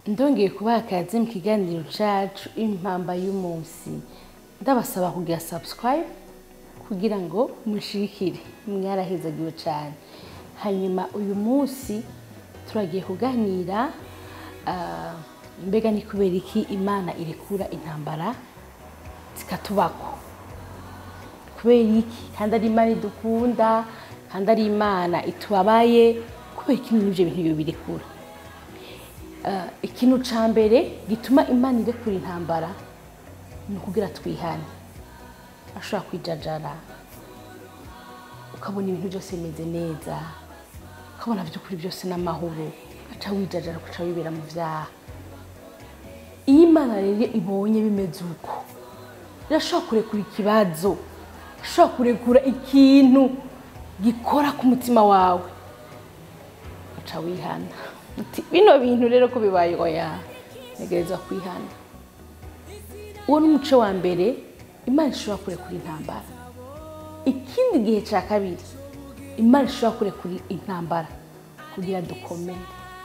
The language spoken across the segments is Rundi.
ndongeye kubaha akazi mu kiganiro cacu impamba y'umunsi ndabasaba kugira subscribe kugira ngo mushikire mwarahezagiwe cyane hanyuma uyu munsi turagiye kuganira ah, mbega ni kubera iki imana irekura intambara zikatubako kubera iki kandi ari imana idukunda kandi ari imana itubabaye kubera iki n'ibyo bintu iyo birekura Ah, ikintu ca mbere gituma imana irekura intambara ni ukugira twihane ashobora kwijajara ukabona ibintu byose bimeze neza ukabona by'ukuri byose n'amahoro ugaca wijajara ugaca wibera mu vyaha iyo imana rero ibonye bimeze uko irashobora kurekura ikibazo irashobora kurekura ikintu gikora ku mutima wawe uca wihana uti bino bintu rero ko bibaye oya ntegerezwa kwihana uwo ni umuco wa mbere imana ishobora kurekura intambara ikindi gihe cya kabiri imana ishobora kurekura intambara kugira dukomere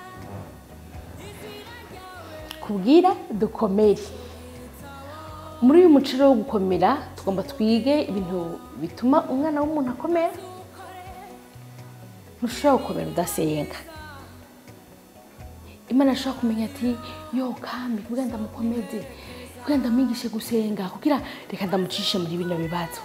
kubwira dukomere muri uyu muco rero wo gukomera tugomba twige ibintu bituma umwana w'umuntu akomera ntushobora gukomera udasenga imana ashobora kumenya ati yo kami kugira ndamukomeze kugira ndamwigishe gusenga kugira reka ndamucishe muri bino bibazo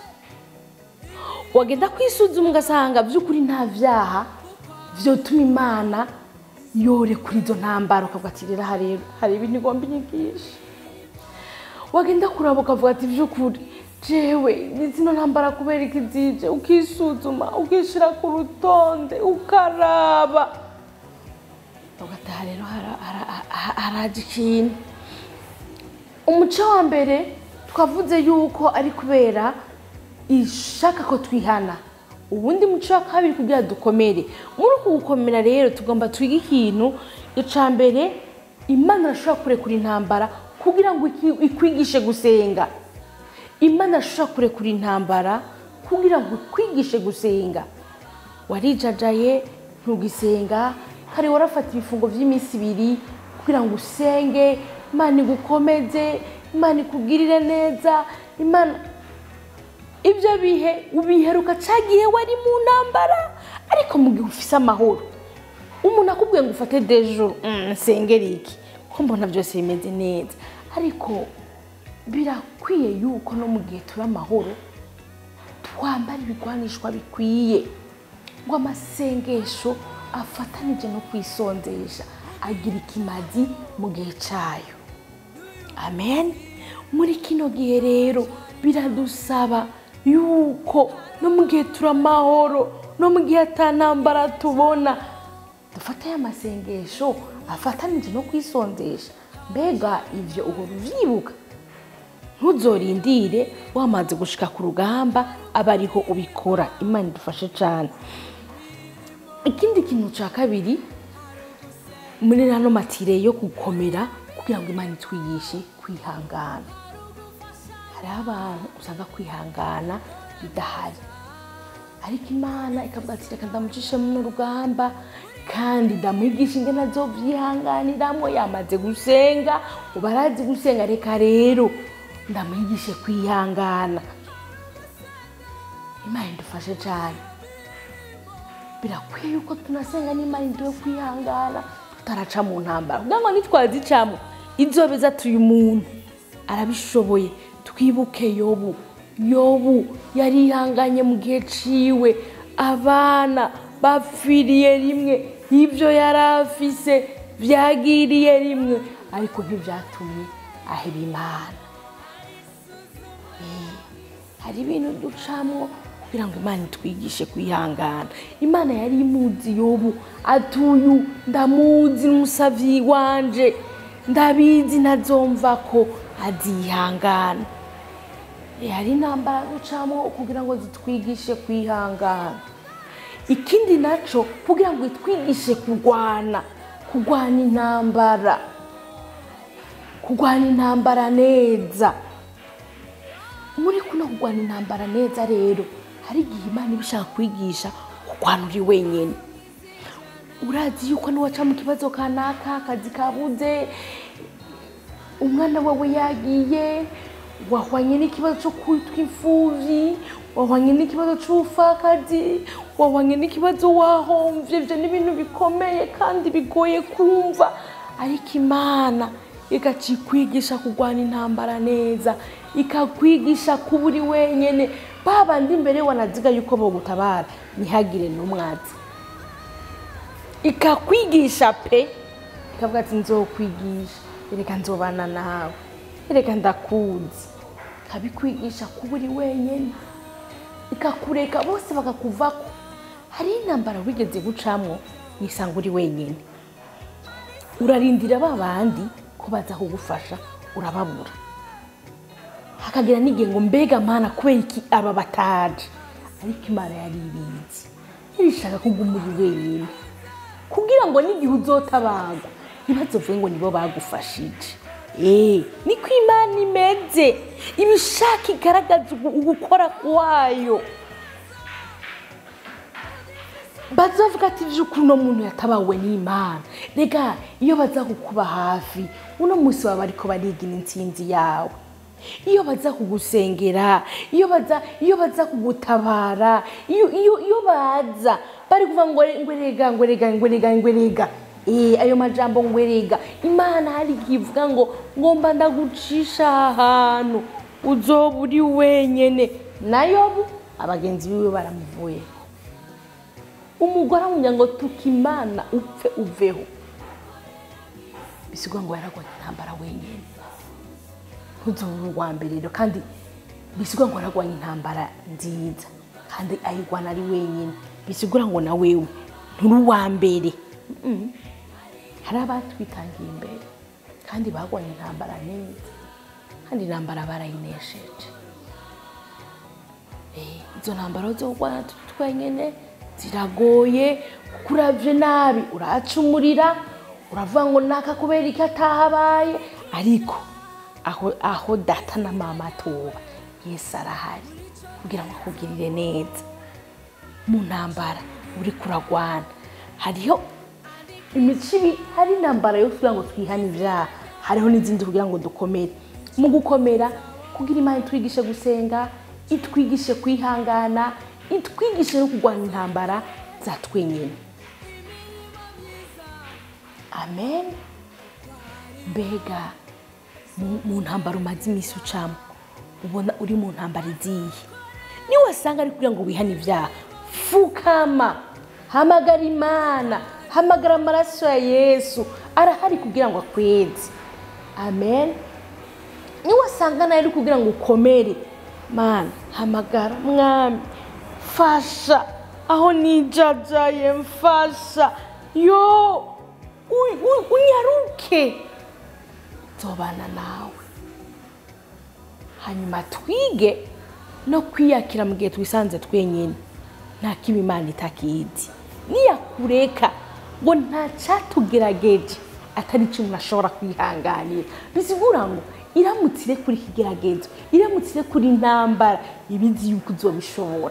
wagenda kwisuzuma ugasanga by'ukuri nta vyaha vyotuma imana yorekura izo ntambara ukavuga ati rero aha rero hari ibintu igomba inyigisha wagenda kuraba ukavuga ati by'ukuri jewe zino ntambara kubera iki zije ukisuzuma ukishira ku rutonde ukaraba ugataha rero hara- hara- ha- haraje ikintu umuco wa mbere twavuze yuko ari kubera ishaka ko twihana ubundi muco wa kabiri kugira dukomere muri uku gukomera rero tugomba twige ikintu ica mbere imana irashobora kurekura intambara kugira ngo iki- ikwigishe gusenga imana irashobora kurekura intambara kugira ngo ikwigishe gusenga warijajaye ntugisenga kare warafata ibifungo by'iminsi ibiri kugira ngo usenge imana igukomeze imana ikugirire neza imana ibyo bihe ubiheruka cyagihe wari mu ntambara ariko mu gihe ufise amahoro umuntu akubwiye ngo ufate dejuru nsengere iki ko mbona byose bimeze neza ariko birakwiye yuko no mu gihe turi amahoro twambara ibigwanishwa bikwiye ngo amasengesho afatanije no kwisonzesha agira ikimazi mu gihe cyayo amen muri kino gihe rero biradusaba yuko no mu gihe turi amahoro no mu gihe atantambara tubona dufate aya masengesho afatanije no kwisonzesha mbega ibyo uhora uvyibuka ntuzorindire wamaze gushika ku rugamba aba ariho ubikora imana idufashe cyane ikindi kintu cya kabiri muri rano matire yo gukomera kugira ngo imana itwigishe kwihangana hariho abantu usanga kwihangana bidahari ariko imana ikavuga ati reka ndamucishe mu rugamba kandi ndamwigisha ingene azovyihanganiramo yamaze gusenga ubu arazi gusenga reka rero ndamwigishe kwihangana imana idufashe cyane birakwiye yuko tunasenga n'imana iduhe kwihangana tutaraca mu ntambara kugira ngo nitwazicamo izobeza tuyu muntu arabishoboye twibuke yobu yobu yarihanganye mu gihe ciwe abana bapfiriye rimwe ibyo yari afise byagiriye rimwe ariko ntibyatumye aheba imana Eh, hari ibintu ducamwo kugira ngo imana itwigishe kwihangana imana yari imuzi yobu atuyu ndamuzi n'umusavyi wanje ndabizi ntazomva ko azihangana Eh, hari intambara ducamo kugira ngo zitwigishe kwihangana ikindi naco kugira ngo itwigishe kurwana kurwana intambara kurwana intambara neza muri kuno kurwana intambara neza rero hari igihe imana iba ishaka kwigisha kurwana uri wenyine urazi yuko niwaca mu kibazo kanaka akazi kabuze umwana wawe yagiye wahwanye n'ikibazo cyo kwitwa imfuvyi wahwanye n'ikibazo c'ubupfakazi wahwanye n'ikibazo wahomvye ivyo ni ibintu bikomeye kandi bigoye kumva ariko imana igaca ikwigisha kurwana intambara neza ikakwigisha kuba uri wenyene babandi imbere wanaziga yuko bogutabara ntihagire n'umwazi ikakwigisha pe ikavuga ati nzokwigisha ereka nzobana nawe ereka ndakuzi ikabikwigisha kuba uri wenyene ikakureka bose bakakuvako hariho intambara wigeze gucamwo wisanga uri wenyene urarindira ba bandi ko baza kugufasha urababura hakagira n'igihe ngo mbega mana kubera iki aba bataje ariko imana yari ibizi irishaka kuguma uri wenyine kugira ngo n'igihe uzotabagwa ntibazovuge ngo nibo bagufashije Eh, niko imana imeze ibishaka igaragaza ugu- ugukora kwayo bazavuga ati vy'ukuri uno muntu yatabawe n'imana rega iyo baza kukuba hafi uno munsi baba bariko barigina intsinzi yawe iyo baza kugusengera iyo baza iyo baza kugutabara iyo iyo iyo baza bari kuvuga ngo ngo rega ngo rega ngo rega ngo rega eh ayo majambo ngo rega imana hari igihe ivuga ngo ngomba ndagucisha ahantu uzoba uri wenyene nayobu abagenzi biwe baramuvuye umugore amubwira ngo tuka imana upfe uveho bisigwa ngo yaragwanye intambara wenyine ntuzobure uwa mbere rero kandi bisigwa ngo yaragwanye intambara nziza kandi ayigwana ari wenyine bisigura ngo na wewe nturi uwa mbere Mm-mm. hari abatwitangiye imbere kandi bagwanye intambara neza kandi intambara barayinesheje Eh, izo ntambaro zo kurwana turi twenyene ziragoye kuko uravye nabi uracumurira uravuga ngo naka kubera iki atahabaye ariko aho, aho data na mama atoba yesu arahari kugira ngo akugirire neza mu ntambara uri kuragwana hariho imico ibi hari intambara yo kugira ngo twihane ibyaha hariho n'izindi kugira ngo dukomere mu gukomera kugira imana itwigishe gusenga itwigishe kwihangana itwigishe no kurwanya intambara za twenyine amen mbega mu- mu ntambara umaze iminsi ucamo ubona uri mu ntambara iziye niyo wasanga ari kugira ngo wihane ibyaha fukama hamagara imana hamagara amaraso ya yesu arahari kugira ngo akweze amen niyo wasanga nawe ari kugira ngo ukomere mana hamagara mwami fasha aho nijajaye mfasha yo u- u- unyaruke nzobana nawe hanyuma twige no kwiyakira mu gihe twisanze twenyine nta kiba imana itakizi niyakureka ngo nta cyatugerageje atari icyo umuntu ashobora kwihanganira bisigura ngo iramutse ire kuri ikigeragezo iramutse ire kuri intambara ibizi yuko uzobishobora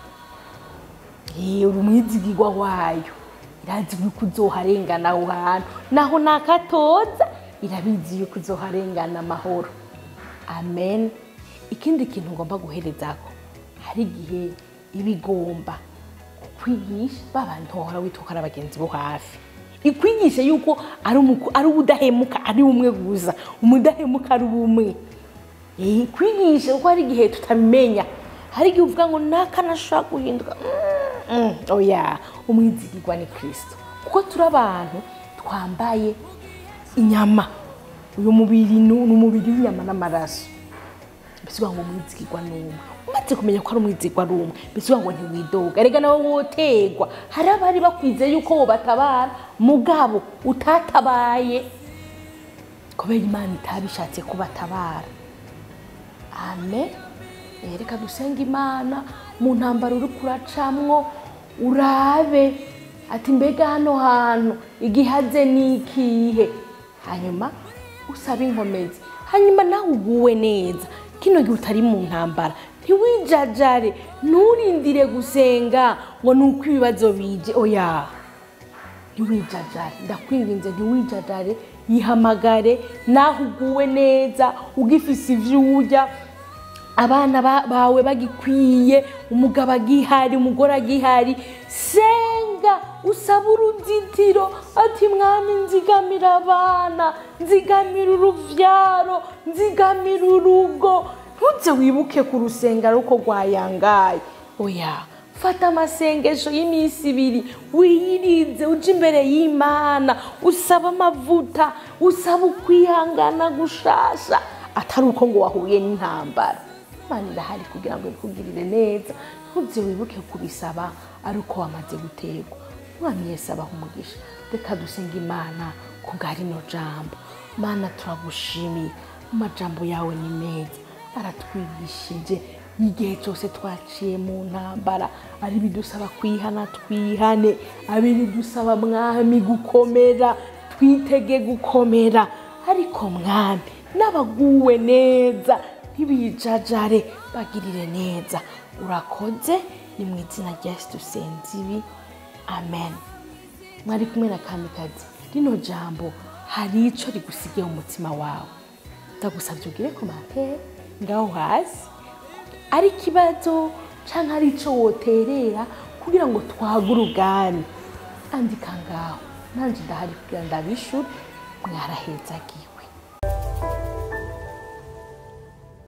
Eh, uri umwizigirwa wayo irazi yuko uzoharengana aho hantu naho nakatoza irabizi yuko uzoharengana amahoro amen ikindi kintu ngomba guherezako hari igihe iba igomba kukwigisha ba bantu wahora witwara abagenzi bo hafi ikwigisha yuko ari umuku- ari ubudahemuka ari umwe gusa umudahemuka ari umwe Eh, kwigisha kuko hari igihe tutabimenya hari igihe uvuga ngo naka nashobora guhinduka Mm, mm, oya umwizigirwa ni kirisito kuko turi abantu twambaye inyama uyu mubiri ni ni umubiri w'inyama n'amaraso bisivuga ngo umwizigirwa ni umwe umaze kumenya ko ari umwizigirwa ari umwe bisivuga ngo ntiwidoga rega nawe wotegwa hari abari bakwizeye yuko wobatabara mugabo utatabaye kubera imana itabishatse kubatabara amen Eh, reka dusenga imana mu ntambaro uri kuracamwo urabe ati mbega hano hantu igihaze ni ikihe hanyuma usabe inkomezi hanyuma nawe uguwe neza kino gihe utari mu ntambara ntiwijajare nturindire gusenga ngo ni uko ibibazo bije oya ntiwijajare ndakwinginze ntiwijajare yihamagare naho uguwe neza ugifise ivyo urya abana ba- bawe bagikwiye umugabo agihari umugore agihari senga usaba uruzitiro ati mwami nzigamira abana nzigamira uruvyaro nzigamira urugo ntuze wibuke ku rusengero uko rwayangaye oya fata amasengesho y'iminsi ibiri wiyirize uje imbere y'imana usaba amavuta usaba ukwihangana gushasha atari uko ngo wahuye n'intambara imana irahari kugira ngo ikugirire neza ntuze wibuke kubisaba ari uko wamaze guterwa umwami yesu abaha umugisha reka dusenga imana ku bwa rino jambo mana turagushimiye amajambo yawe ni meza aratwigishije igihe cyose twaciye mu ntambara ari bidusaba kwihana twihane ari bidusaba mwami gukomera twitege gukomera ariko mwami n'abaguwe neza ntibijajare bagirire neza urakoze ni mu izina rya yesu dusenze ibi amen mwari kumwe na kamikazi rino jambo hari ico rigusigiye mu mutima wawe ndagusabye ugire komantere ngaho hasi ari ikibazo canke ari ico woterera kugira ngo twagure ubwami andika ngaho nanje ndahari kugira ndabishure mwarahezagiwe